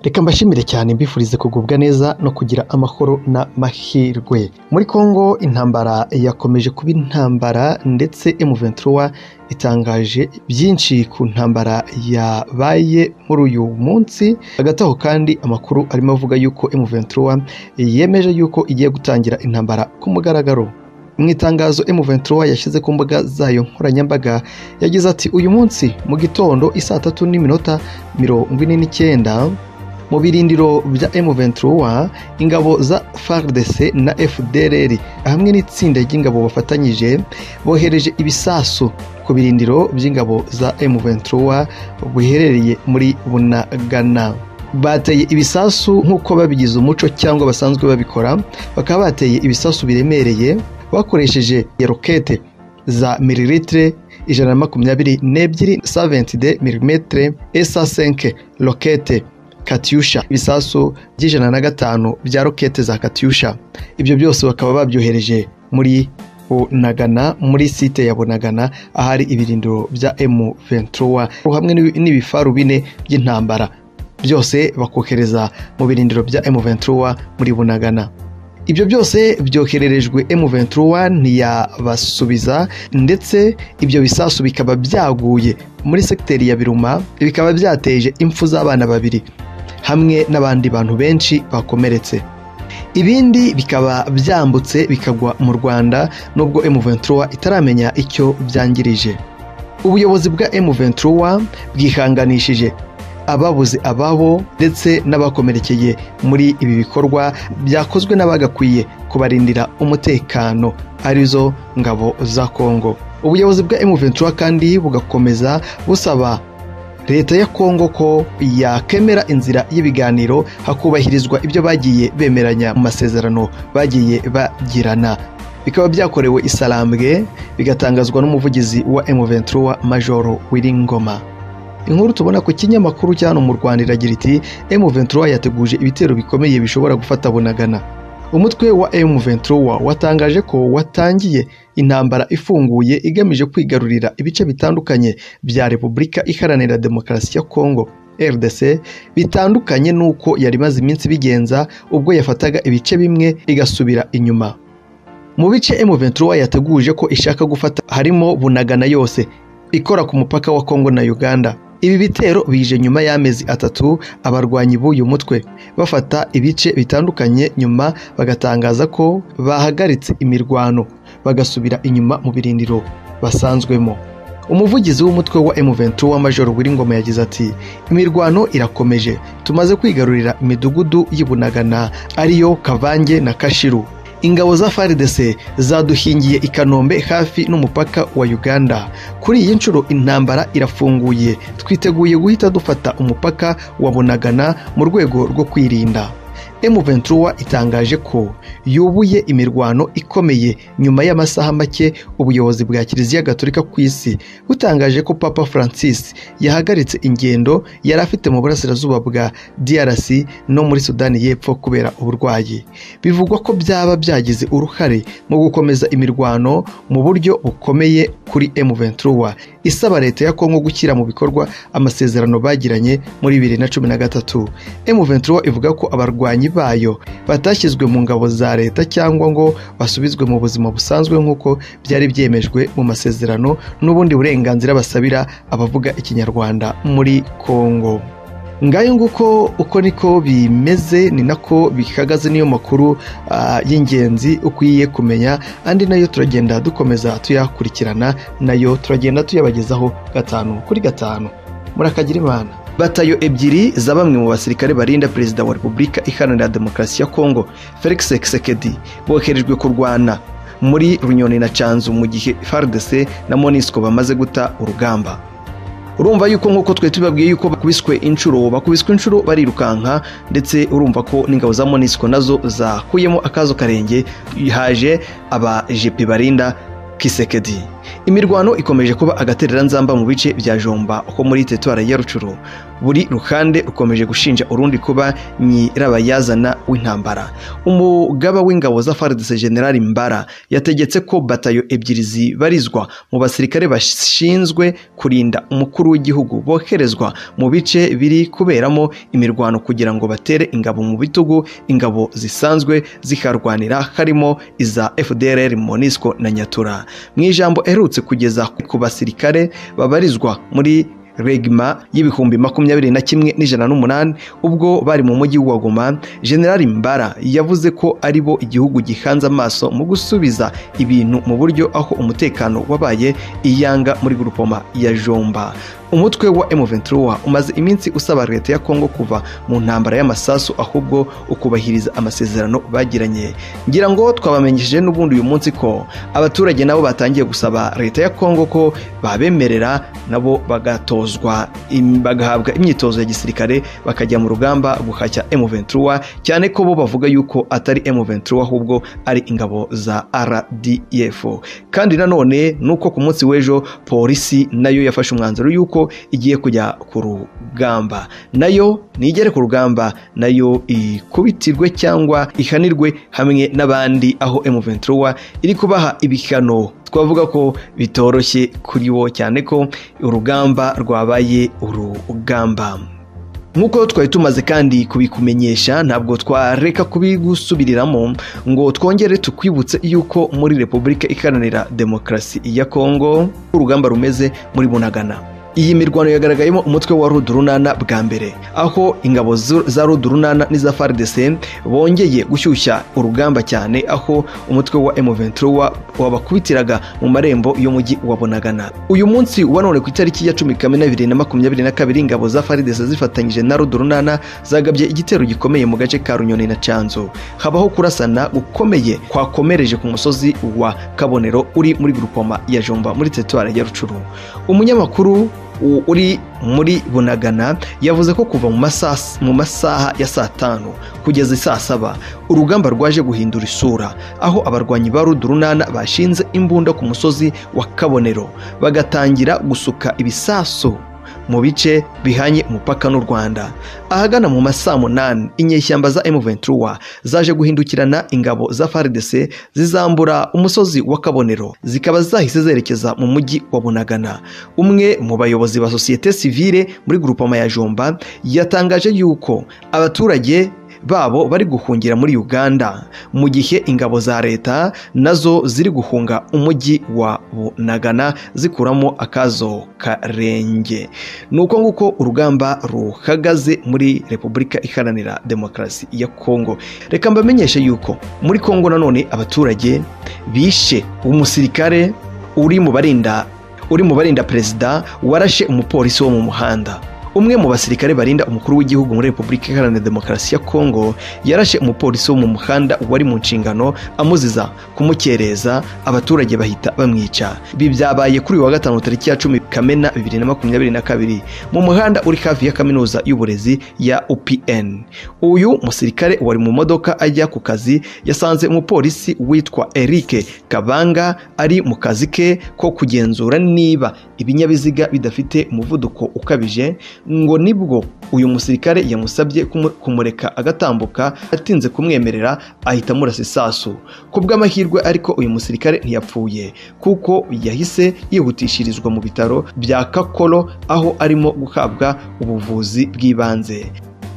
Reka mbashimire cyane mbifurize kugubwa neza no kugira amahoro n'amahirwe. Muri Congo intambara yakomeje kuba intambara ndetse M23 itangaje byinshi ku ntambara yabaye muri uyu munsi. Hagati aho kandi amakuru arimo avuga yuko M23 yemeje yuko igiye gutangira intambara ku mugaragaro. Mu itangazo M23 yashyize ku mbuga zayo nkoranyambaga yagize ati uyu munsi mu gitondo isaa tatu n'iminota mirongo ine n'icyenda mu birindiro bya M23 ingabo za FARDC na FDLR hamwe n'itsinda ry'ingabo bafatanyije bohereje ibisasu ku birindiro by'ingabo za M23 biherereye muri Bunagana bateye ibisasu nk'uko babigize umuco cyangwa basanzwe babikora bakaba bateye ibisasu biremereye bakoresheje rokete za mililitre ijana na makumyabiri n'ebyiri saventi de milimetre esa senke rokete katyusha ibisasu by'ijana na gatanu bya rokete za katyusha ibyo byose bakaba babyohereje muri bunagana muri site ya bunagana ahari ibirindiro bya M23 hamwe n'ibi- n'ibifaru bine by'intambara byose bakohereza mu birindiro bya M23 muri bunagana ibyo byose byohererejwe M23 ntiyabasubiza ndetse ibyo bisasu bikaba byaguye muri sekiteri ya Biruma bikaba byateje impfu z'abana babiri hamwe n'abandi bantu benshi bakomeretse ibindi bikaba byambutse bikagwa mu rwanda nubwo M23 itaramenya icyo byangirije ubuyobozi bwa M23 bwihanganishije ababuze ababo ndetse n'abakomerekeye muri ibi bikorwa byakozwe n'abagakwiye kubarindira umutekano arizo ngabo za Kongo ubuyobozi bwa M23 kandi bugakomeza busaba leta ya kongo ko yakemera inzira y'ibiganiro hakubahirizwa ibyo bagiye bemeranya mu masezerano bagiye bagirana bikaba byakorewe isalambwe bigatangazwa n'umuvugizi wa M23 Major Wiringoma inkuru tubona ku kinyamakuru cya hano mu Rwanda iragira iti M23 yateguje ibitero bikomeye bishobora gufata bunagana umutwe wa M23 watangaje ko watangiye intambara ifunguye igamije kwigarurira ibice bitandukanye bya Repubulika Iharanira Demokarasi ya Kongo RDC bitandukanye n'uko yari imaze iminsi bigenza ubwo yafataga ibice bimwe igasubira inyuma mu bice M23 yateguje ko ishaka gufata harimo bunagana yose ikora ku mupaka wa Kongo na Uganda ibi bitero bije nyuma y'amezi atatu abarwanyi b'uyu mutwe bafata ibice bitandukanye nyuma bagatangaza ko bahagaritse imirwano bagasubira inyuma mu birindiro basanzwemo umuvugizi w'umutwe wa M23 wa Major Wiringoma yagize ati imirwano irakomeje tumaze kwigarurira imidugudu y'ibunagana ariyo Kavange na Kashiru ingabo za FARDC zaduhingiye i Kanombe hafi n'umupaka wa Uganda kuri iyi nshuro intambara irafunguye twiteguye guhita dufata umupaka wa Bunagana mu rwego rwo kwirinda M23 itangaje ko yubuye imirwano ikomeye nyuma y'amasaha make ubuyobozi bwa Kiliziya Gatolika ku isi butangaje ko Papa Francis yahagaritse ingendo yari afite mu burasirazuba bwa DRC no muri Sudani y'Epfo kubera uburwayi bivugwa ko byaba byagize uruhare mu gukomeza imirwano mu buryo bukomeye kuri M23 isaba leta ya Kongo gushyira mu bikorwa amasezerano bagiranye muri 2013 M23 ivuga ko abarwanyi bayo batashyizwe mu ngabo za leta cyangwa ngo basubizwe mu buzima busanzwe nk'uko byari byemejwe mu masezerano n'ubundi burenganzira basabira abavuga ikinyarwanda muri Kongo ngayo nguko uko niko bimeze ni nako bihagaze niyo makuru ah, y'ingenzi ukwiye kumenya andi nayo turagenda dukomeza tuyakurikirana nayo turagenda tuyabagezaho gatanu kuri gatanu murakagira imana batayo ebyiri za bamwe mu basirikare barinda perezida wa repubulika iharanira demokarasi ya kongo felix Tshisekedi boherejwe kurwana muri runyoni na canzu mu gihe fardc na monisco bamaze guta urugamba urumva yuko nk'uko twari tubabwiye yuko bakubiswe inshuro bakubiswe inshuro barirukanka ndetse urumva ko n'ingabo za monisiko nazo zakuyemo akazo karenge haje abajepe barinda kisekedi imirwano ikomeje kuba agatereranzamba mu bice bya jomba ho muri teritwari ya rucuru buri ruhande rukomeje gushinja urundi kuba nyirabayazana w'intambara umugaba w'ingabo za faridese generali mbara yategetse ko batayo ebyiri zibarizwa mu basirikare bashinzwe kurinda umukuru w'igihugu boherezwa mu bice biri kuberamo imirwano kugira ngo batere ingabo mu bitugu ingabo zisanzwe ziharwanira harimo iza fdrr monisco na nyatura mu ijambo erutse kugeza ku basirikare babarizwa muri regima y'ibihumbi makumyabiri na kimwe n'ijana n'umunani ubwo bari mu mujyi wa goma generali mbara yavuze ko ari bo igihugu gihanze amaso mu gusubiza ibintu mu buryo aho umutekano wabaye iyanga muri gurupoma ya jomba umutwe wa M23 umaze iminsi usaba leta ya Kongo kuva mu ntambara y'amasasu ahubwo ukubahiriza amasezerano bagiranye ngira ngo twabamenyesheje n'ubundi uyu munsi ko abaturage nabo batangiye gusaba leta ya Kongo ko babemerera nabo bagatozwa im- bagahabwa imyitozo ya gisirikare bakajya mu rugamba guhashya M23 cyane ko bo bavuga yuko atari M23 ahubwo ari ingabo za RDF kandi nanone nuko ku munsi w'ejo polisi nayo yafashe umwanzuro yuko igiye kujya ku rugamba nayo nigere ku rugamba nayo ikubitirwe cyangwa ihanirwe hamwe n'abandi aho M23 iri kubaha ibihano twavuga ko bitoroshye kuri wo cyane ko urugamba rwabaye urugamba nk'uko twari tumaze kandi kubikumenyesha ntabwo twareka kubigusubiriramo ngo twongere tukwibutse yuko muri repubulika iharanira demokarasi ya kongo urugamba rumeze muri bunagana iyi mirwano yagaragayemo umutwe wa rudurunana bwa mbere aho ingabo zu- za rudurunana n'iza faridese bongeye gushyushya urugamba cyane aho umutwe wa M23 wabakubitiraga mu marembo y'umujyi wa Bunagana uyu munsi wa none ku itariki ya cumi kamena bibiri na makumyabiri na kabiri ingabo za faridese zifatanyije na rudurunana zagabye igitero gikomeye mu gace ka runyoni na canzu habaho kurasana gukomeye kwakomereje ku musozi wa kabonero uri muri grupoma ya jomba muri teritwari ya rucuru umunyamakuru u- uri muri bunagana yavuze ko kuva mu masas- mu masaha ya saa tanu kugeza saa saba urugamba rwaje guhindura isura aho abarwanyi ba rudurunana bashinze imbunda ku musozi wa kabonero bagatangira gusuka ibisasu mu bice bihanye umupaka n'u rwanda ahagana mu masaa munani inyeshyamba za M23 zaje guhindukirana ingabo za FARDC zizambura umusozi wa Kabonero zikaba zahise zerekeza mu mujyi wa Bunagana umwe mu bayobozi ba societe civile muri grupama ya Jomba yatangaje yuko abaturage babo bari guhungira muri Uganda mu gihe ingabo za leta nazo ziri guhunga umujyi wa Bunagana zikuramo akazo karenge nuko nguko urugamba ruhagaze muri repubulika iharanira demokarasi ya kongo reka mbamenyeshe yuko muri kongo nanone abaturage bishe umusirikare uri mu barinda uri mu barinda perezida warashe umupolisi wo mu muhanda umwe mu basirikare barinda umukuru w'igihugu muri repubulika iharanira demokarasi ya kongo yarashe umupolisi wo mu muhanda wari mu nshingano amuziza kumukereza abaturage bahita bamwica ibi byabaye kuri uyu wa gatanu tariki ya cumi kamena bibiri na makumyabiri na kabiri mu muhanda uri hafi ya kaminuza y'uburezi ya upn uyu musirikare wari mu modoka ajya ku kazi yasanze umupolisi witwa eric kabanga ari mu kazi ke ko kugenzura niba ibinyabiziga bidafite umuvuduko ukabije ngo nibwo uyu musirikare yamusabye kumu- kumureka agatambuka atinze kumwemerera ahita amurasa isasu ku bw'amahirwe ariko uyu musirikare ntiyapfuye kuko yahise yihutishirizwa mu bitaro bya kakoro aho arimo guhabwa ubuvuzi bw'ibanze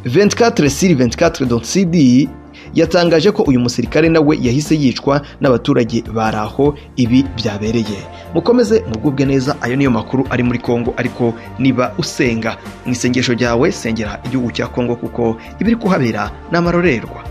24 sur 24 dot cd yatangaje ko uyu musirikare nawe yahise yicwa n'abaturage bari aho ibi byabereye mukomeze mugubwe neza ayo niyo makuru ari muri kongo ariko niba usenga mu isengesho ryawe sengera igihugu cya kongo kuko ibiri kuhabera ni amarorerwa